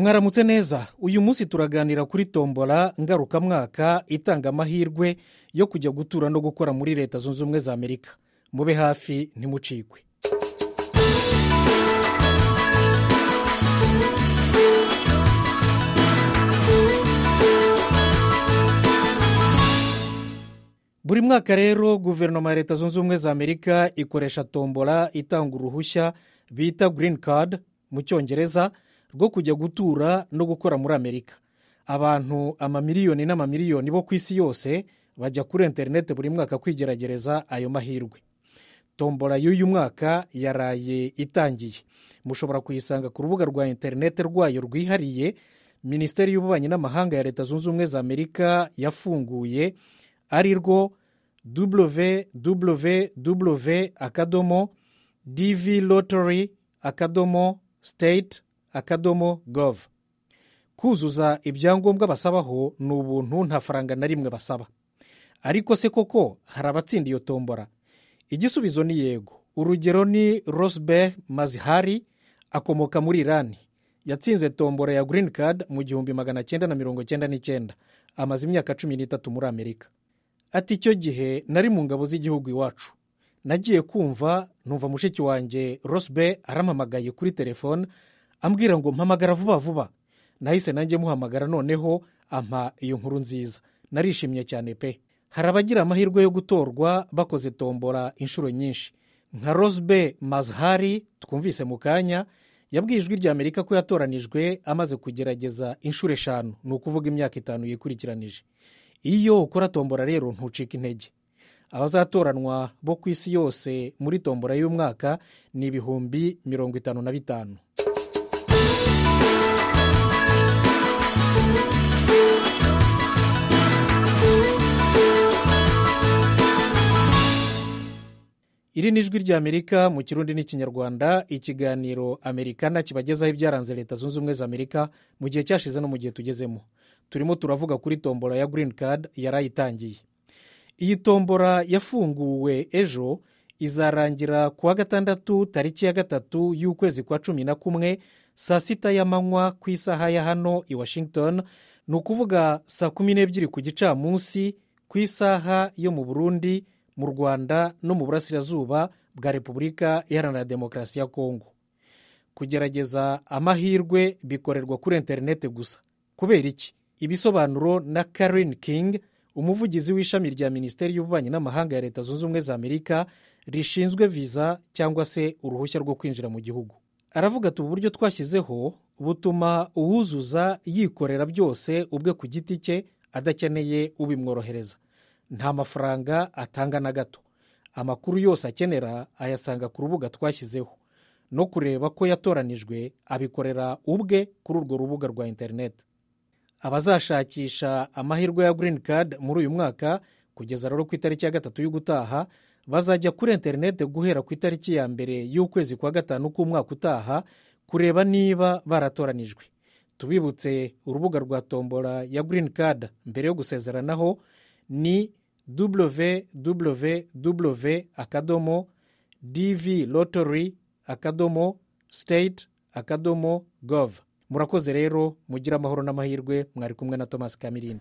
mwaramutse neza uyu munsi turaganira kuri tombora ngarukamwaka itanga amahirwe yo kujya gutura no gukora muri leta zunze ubumwe za amerika mube hafi ntimucikwe buri mwaka rero guverinoma ya leta zunze ubumwe za amerika ikoresha tombora itanga uruhushya bita green card mu cyongereza rwo kujya gutura no gukora muri amerika abantu amamiliyoni n'amamiliyoni bo ku isi yose bajya kuri interineti buri mwaka kwigerageza ayo mahirwe tombora y'uyu mwaka yaraye itangiye mushobora kuyisanga ku rubuga rwa interineti rwayo rwihariye minisiteri y'ububanyi n'amahanga ya leta zunze ubumwe za amerika yafunguye ari rwo www akadomo divi rotori akadomo siteyiti akadomo gove kuzuza ibyangombwa basabaho ni ubuntu nta faranga na rimwe basaba ariko se koko hari abatsinda iyo tombora igisubizo ni yego urugero ni rosberg mazihari akomoka muri irani yatsinze tombora ya green card mu gihumbi magana cyenda na mirongo cyenda n'icyenda amaze imyaka cumi n'itatu muri amerika ati icyo gihe nari mu ngabo z'igihugu iwacu nagiye kumva numva mushiki wanjye rosberg aramamagaye kuri telefone ambwira ngo mpamagara vuba vuba nahise nanjye muhamagara noneho ampa iyo nkuru nziza narishimye cyane pe hari abagira amahirwe yo gutorwa bakoze tombora inshuro nyinshi nka rosbe mazhari twumvise mu kanya yabwiye ijwi rya amerika ko yatoranijwe amaze kugerageza inshuro eshanu ni ukuvuga imyaka itanu yikurikiranije iyo ukora tombora rero ntucika intege abazatoranwa bo ku isi yose muri tombora y'umwaka ni ibihumbi mirongo itanu na bitanu iri ni ijwi rya amerika mu kirundi n'ikinyarwanda ikiganiro amerikana kibagezaho ibyaranze leta zunze ubumwe za amerika mu gihe cyashize no mu gihe tugezemo turimo turavuga kuri tombora ya green card yarayitangiye iyi tombora yafunguwe ejo izarangira ku wa gatandatu tariki ya gatatu y'ukwezi kwa cumi na kumwe saa sita y'amanywa ku isaha ya hano i washington ni ukuvuga saa kumi n'ebyiri ku gicamunsi ku isaha yo mu burundi mu rwanda no mu burasirazuba bwa repubulika iharanira demokarasi ya kongo kugerageza amahirwe bikorerwa kuri interineti gusa kubera iki ibisobanuro na karin king umuvugizi w'ishami rya minisiteri y'ububanyi n'amahanga ya leta zunze ubumwe za amerika rishinzwe viza cyangwa se uruhushya rwo kwinjira mu gihugu aravuga ati uburyo twashyizeho butuma uwuzuza yikorera byose ubwe ku giti cye adakeneye ubimworohereza nta mafaranga atanga na gato amakuru yose akenera ayasanga ku rubuga twashyizeho no kureba ko yatoranijwe abikorera ubwe kuri urwo rubuga rwa interineti abazashakisha amahirwe ya green card muri uyu mwaka kugeza rero ku itariki ya gatatu y'ugutaha bazajya kuri interineti guhera ku itariki ya mbere y'ukwezi kwa gatanu k'umwaka utaha kureba niba baratoranijwe tubibutse urubuga rwa tombora ya green card mbere yo gusezeranaho ni www akadomo divi rotori akadomo siteyiti akadomo gove murakoze rero mugire amahoro n'amahirwe mwari kumwe na thomas kamirindi